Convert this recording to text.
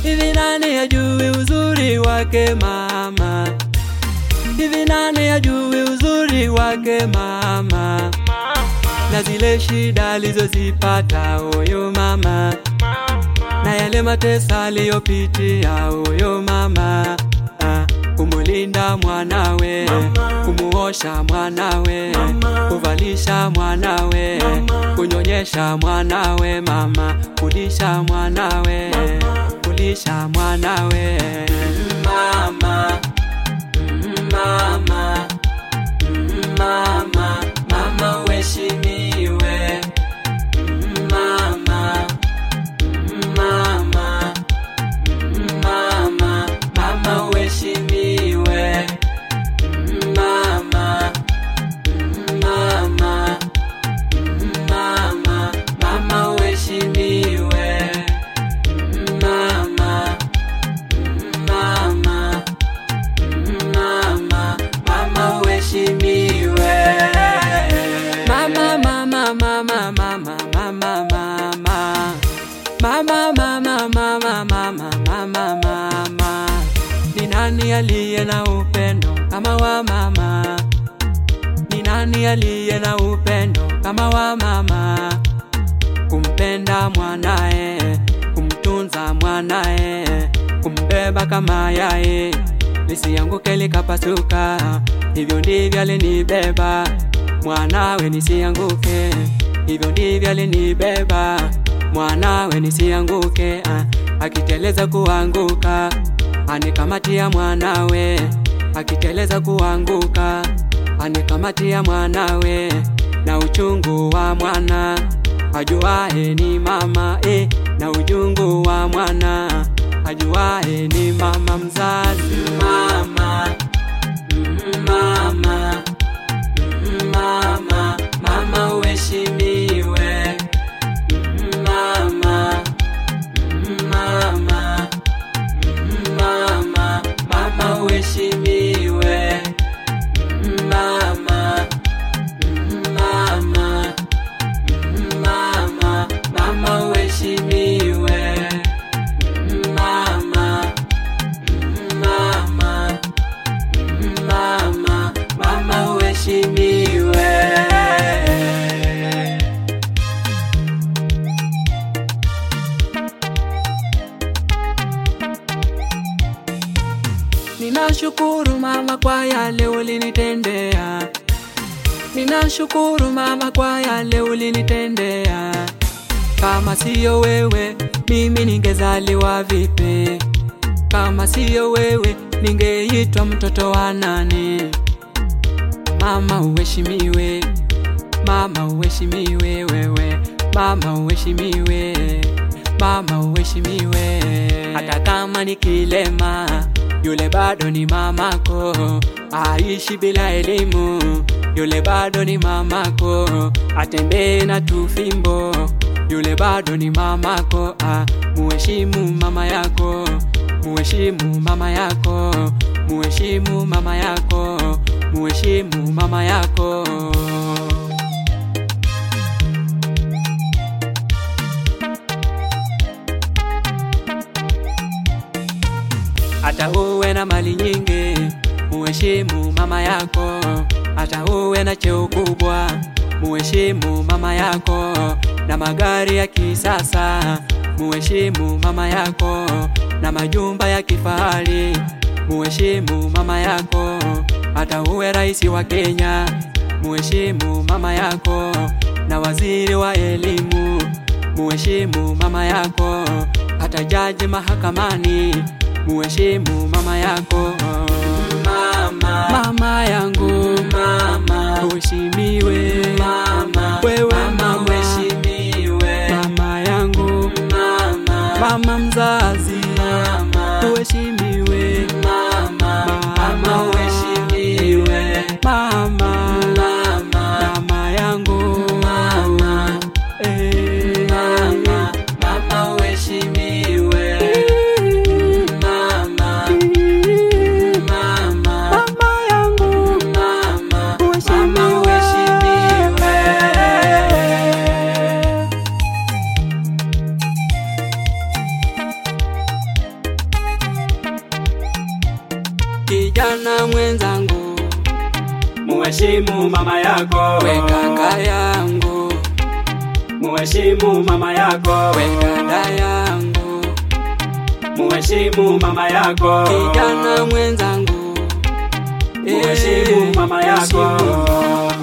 Hivi nani ajui uzuri wake mama? Hivi nani ajui uzuri wake mama? Na zile shida alizozipata huyo mama, na yale mateso aliyopitia huyo mama, ah, kumulinda mwanawe, kumuosha mwanawe, kuvalisha mwanawe, kunyonyesha mwanawe mama, kulisha mwanawe, kulisha mwanawe mama, mama, mama, mama uheshimiwe mama, mama, mama, mama uheshimiwe mama, mama, mama, mama uheshimiwe mama, mama, mama, mama uheshimiwe mama, mama, mama, mama, mama, mama. Mama, mama, mama, mama, mama, mama. Ni nani aliye na upendo kama wa mama? Ni nani aliye na upendo kama wa mama? Kumpenda mwanae, kumtunza mwanae, kumbeba kama yaye, lisianguke likapasuka. Hivyo ndivyo alinibeba mwanawe, nisianguke. Hivyo ndivyo alinibeba mwanawe, nisianguke. Ah, akiteleza kuanguka, anikamatia mwanawe, akiteleza kuanguka, anikamatia mwanawe, na uchungu wa mwana ajuae ni mama eh, na ujungu wa mwana ajuae ni mama mzazi. Mama, mama, mama, mama uheshimiwe. Mama, mama, mama, mama uheshimiwe. Mama, mama, mama, mama uheshimiwe. Mama, mama, mama, mama uheshimiwe. Ninashukuru mama kwa yale ulinitendea. Ninashukuru mama kwa yale ulinitendea. Kama siyo wewe, mimi ningezaliwa vipi? Kama siyo wewe, ningeitwa mtoto wa nani? Mama uheshimiwe, mama uheshimiwe wewe, mama uheshimiwe, mama uheshimiwe. Hata kama ni kilema, yule bado ni mamako. Aishi bila elimu, yule bado ni mamako. Atembee na tufimbo, yule bado ni mamako. Ah, muheshimu mama yako, muheshimu mama yako, muheshimu mama yako, muheshimu mama yako. hata uwe na mali nyingi, muheshimu mama yako. Hata uwe na cheo kubwa, muheshimu mama yako. Na magari ya kisasa, muheshimu mama yako. Na majumba ya kifahari, muheshimu mama yako. Hata uwe rais wa Kenya, muheshimu mama yako. Na waziri wa elimu, muheshimu mama yako. Hata jaji mahakamani, muheshimu mama yako. Mama, mama yangu, mama uheshimiwe. Mama, wewe mama uheshimiwe. Mama yangu, mama, mama mzazi, mama uheshimiwe. Mama, mama uheshimiwe. Mama, mama, mama yangu, mama, eh, mama, mama uheshimiwe. Mama, mama, mama yangu, mama, mama uheshimiwe. kijana mwenzangu, muheshimu mama yako, we kaka yangu, muheshimu mama yako, we dada yangu, muheshimu mama yako, kijana mwenzangu, muheshimu eh, mama yako. heshimu.